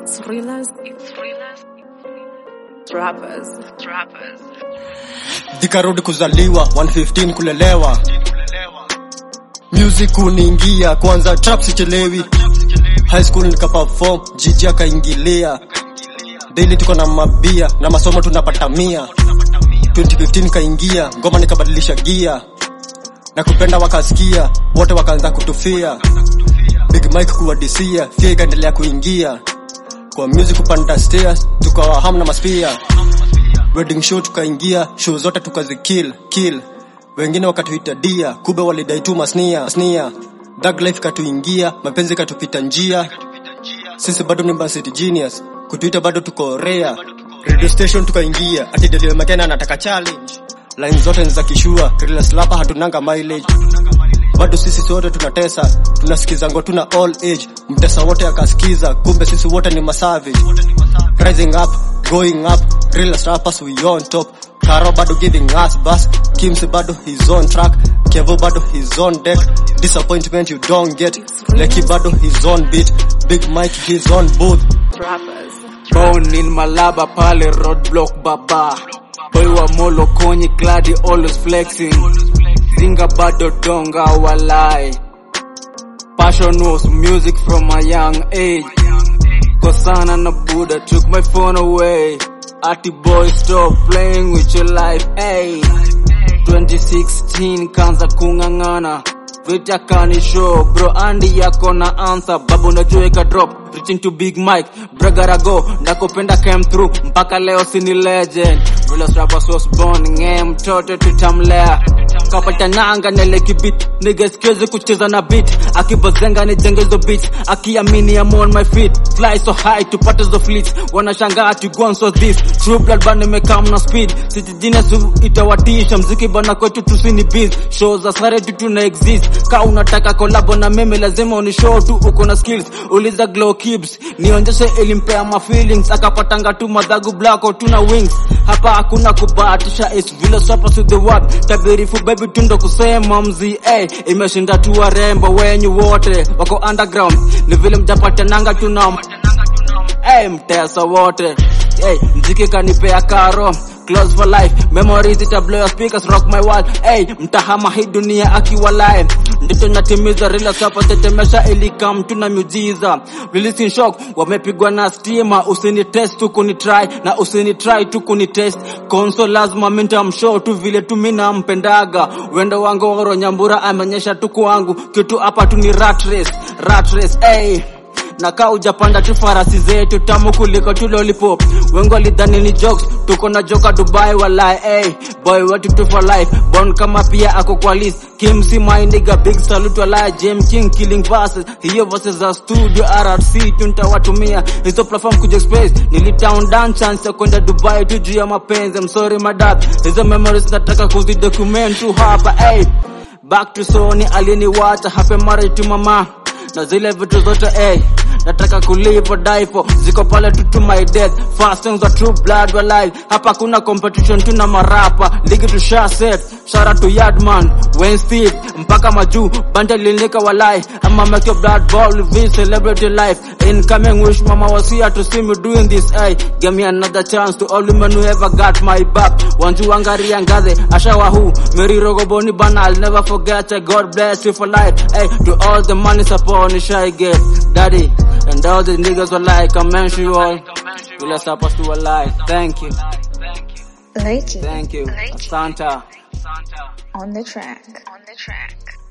thrillers, thrillers, trappers, trappers. Thika Road kuzaliwa 115 kulelewa music uniingia kwanza trap sichelewi high school nika perform jiji akaingilia daily tuko na mabia na masomo tunapata mia 2015 kaingia ngoma nikabadilisha gia na kupenda wakasikia wote wakaanza kutufia big mike kuwadisia fia ikaendelea kuingia kwa music kupanda stairs tukawa hamna maspia wedding show tukaingia show zote tukazikill kill wengine wakatuita dia kube walidai tu masnia snia Thug life katuingia mapenzi katupita njia sisi bado ni City genius kutuita bado tuko rare radio station tukaingia ati Delio Makena anataka challenge line zote ni za kishua Real slapa hatunanga mileage bado sisi sote tunatesa tunasikiza ngo tuna all age mtesa wote akasikiza kumbe sisi wote ni masavage rising up going up real rappers we on top Karo bado giving us bus Kims bado his on track Kevo bado his on deck disappointment you don't get Leki bado his on beat Big Mike his on booth Trappers. Bone in Malaba pale roadblock baba Boy wa molo konyi gladi always flexing Zinga bado donga walai Passion was music from a young age Kosana na Buddha took my phone away Ati boy stop playing with your life hey 2016 kanza kungangana Vita kani show bro Andy yako na answer babu najueka drop reaching to big mic bragarago ndakupenda came through mpaka leo sini legend Villa Rappers was born nge mtoto tutamlea kapata nanga nele kibit niggas kiwezi kucheza na beat akibazenga ni jengezo beat akiamini I'm on my feet fly so high tupate zo fleets wanashangaa ati gone so this true blood band imekam na speed city genius itawatisha mziki bana kwetu tusini biz show za sare tu tuna exist ka unataka collab na mimi lazima unishow tu uko na skills uliza glow kibs nionyeshe ilimpea ma feelings akapatanga tu madhagu blako tuna wings hapa hakuna kubahatisha is vile sapa to the world tabirifu baby tundo kusema mzi hey, imeshinda tu warembo wenyu wote wako underground ni vile mjapatananga tuna hey, mtesa wote hey, mziki kanipea karo close for life memories ita blow your speakers rock my world hey, mtahama hii dunia akiwa live ndito natimiza rila sapa tetemesha ilikam tuna miujiza releasing shock wamepigwa na stima usini test tu kuni try na usini try tu kuni test console lazima mintamshow tu vile tu mina mpendaga wendo wangu oro nyambura amenyesha tu kwangu kitu hapa tu ni rat race rat race hey na kaa ujapanda tu farasi zetu tamu kuliko tu lollipop wengi walidhani ni jokes tuko na joka dubai walai hey, boy wetu tu for life bon kama pia ako kwa list kimsi maindiga big salute walai james king killing verses hiyo verses za studio rrc tuntawatumia hizo platform kuja space nilitown down chance ya kwenda dubai tu juu ya mapenzi I'm sorry my dad hizo memories nataka kuzidocument tu hapa hey. back to sony aliniwacha hape marriage to mama na zile vitu zote hey, nataka kulive or die for ziko pale tu to my death fasting za true blood walai hapa kuna competition tuna marapa ligi tusha set shout out to yardman Wayne Steve mpaka majuu banda linika walai ama make your blood ball with celebrity life incoming wish mama was here to see me doing this hey give me another chance to all women who ever got my back wanju angaria ngaze ashawa who Mary Rogoboni bana I'll never forget you. God bless you for life hey to all the money support ni shy get daddy and all the niggas were like I mention you all Villa supposed to alive thank you Lakey thank you Santa on the track. On the track.